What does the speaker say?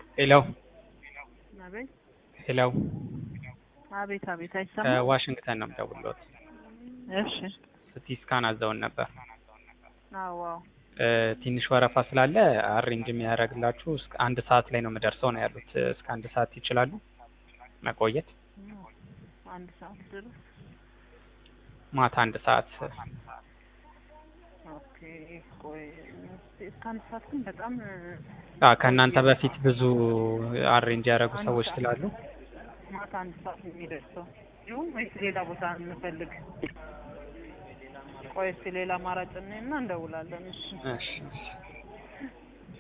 ሄሎ አቤት ሄሎ አቤት አቤት አይሰማም። ከዋሽንግተን ነው የምደውልዎት። እሺ ሲቲ ስካን አዘውን ነበር። አዎ አዎ እ ትንሽ ወረፋ ስላለ አሬንጅ የሚያደርግላችሁ እስከ አንድ ሰዓት ላይ ነው የምደርሰው ነው ያሉት። እስከ አንድ ሰዓት ይችላሉ መቆየት? አንድ ሰዓት ድረስ ማታ አንድ ሰዓት ኦኬ። ቆይ እስከ አንድ ሰዓት ግን በጣም አ ከእናንተ በፊት ብዙ አሬንጅ ያደረጉ ሰዎች ስላሉ ማታ አንድ ሰዓት ነው የሚደርሰው ይሁን ወይስ ሌላ ቦታ እንፈልግ? ቆይ እስኪ ሌላ አማራጭ እና እንደውላለን። እሺ እሺ እሺ